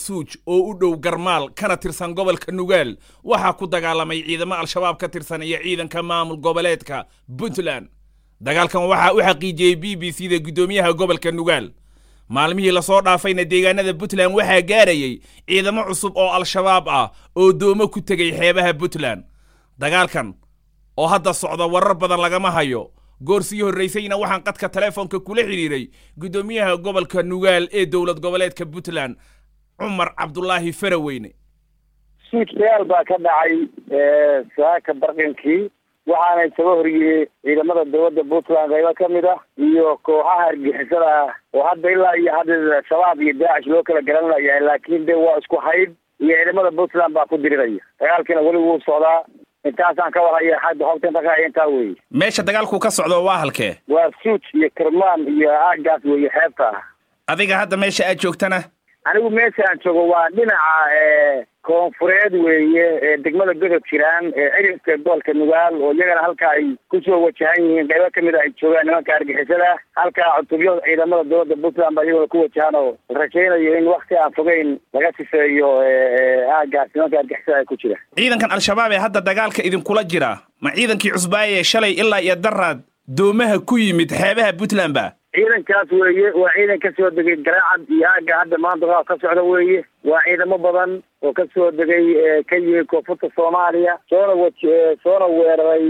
suuj oo u dhow garmaal kana tirsan gobolka nugaal waxaa ku dagaalamay ciidamo al-shabaab ka tirsan iyo ciidanka maamul goboleedka puntland dagaalkan waxaa u xaqiijiyey b b c da guddoomiyaha gobolka nugaal maalmihii lasoo dhaafayna deegaanada puntland waxaa gaarayay ciidamo cusub oo al-shabaab ah oo doomo ku tegay xeebaha puntland dagaalkan oo hadda socda warar badan lagama hayo goor sii horraysayna waxaan qadka taleefonka kula xidhiiray guddoomiyaha gobolka nugaal ee dowlad goboleedka puntland cumar cabdulaahi faraweyne suuj dagaal baa ka dhacay saaka barqinkii waxaana isaga horyimi ciidamada dowladda puntland qaybo ka mid ah iyo kooxaha argixisada ah oo hadda ilaa iyo hadda shabaab iyo daacish loo kala garanlayahay laakiin de waa isku hayd iyo ciidamada puntland baa ku diriraya dagaalkiina weli wuu socdaa intaasaan ka warhaya hadda hobta inta ka intaa weeye meesha dagaalku ka socdo waa halkee waa suuj iyo kirmaan iyo aagaas weeye xeebta ah adiga hadda meesha aad joogtana anigu meesha aan joogo waa dhinaca koonfureed weeye ee degmada godod jiraan ee cirinka gobolka nugaal oo iyagana halka ay kusoo wajahan yihiin qaybo kamid a ay joogaan nimanka argixisada halkaa cutubyo ciidamada dowladda puntland baa iyagona ku wajahan oo rajaynayo in wakti aan fogeyn laga sifeeyo aagaas nimanka argixisada ay ku jira ciidankan al-shabaab ee hadda dagaalka idinkula jira ma ciidankii cusbaaye shalay ilaa iyo daraad doomaha ku yimid xeebaha puntland ba ciidankaas weeye waa ciidan ka soo degay garaacad iyo aagga hadda maanta dagaal ka socda weeye waa ciidamo badan oo ka soo degay ka yimid koonfurta soomaaliya soona waj soona weeraray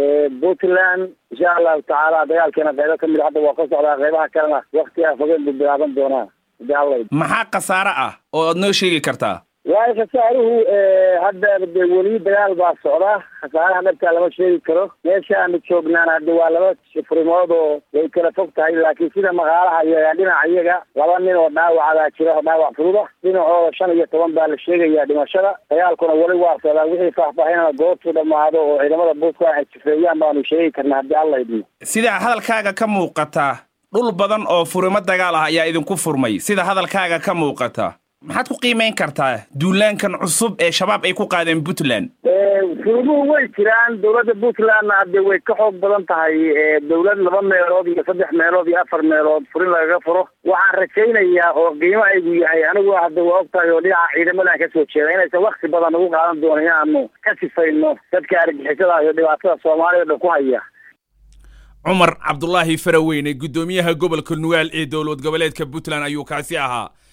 puntland insha allahu tacaala dagaalkeena qaybo kamid hadda waa ka socdaa qaybaha kalena wakti aan fogeen buu bilaaban doonaa hadii maxaa khasaare ah oo aad noo sheegi kartaa waayo khasaaruhu hadda de weli dagaal baa socda khasaaraha dhabtaa lama sheegi karo meesha aanu joognaan hadda waa laba furimood oo way kala fog tahay laakiin sida maqaalaha iyaga dhinaca iyaga laba nin oo dhaawacadaa jira oo dhaawac fududa dhinacooda shan iyo toban baa la sheegayaa dhimashada dagaalkuna weli waa socdaa wixii faahfaahinana goobtuu dhammaado oo ciidamada buuska ay sifeeyaan baanu sheegi karnaa haddii alla idmo sida hadalkaaga ka muuqata dhul badan oo furimo dagaal ah ayaa idinku furmay sida hadalkaaga ka muuqata maxaad ku qiimayn kartaa duulaankan cusub ee shabaab ay ku qaadeen puntland furimuhu way jiraan dowladda puntlandna hadde way ka xoog badan tahay dowlad laba meelood iyo saddex meelood iyo afar meelood furin lagaga furo waxaan rajaynayaa oo qiimahaygu yahay anigu hadda waa og tahay oo dhinaca ciidamadan ka soo jeeda inaysan wakti badan ugu qaadan doono inaanu ka sifayno dadka argixisada iyo dhibaatada soomaalida dhan ku haya cumar cabdulaahi faraweyne guddoomiyaha gobolka nugaal ee dowlad goboleedka puntland ayuu kaasi ahaa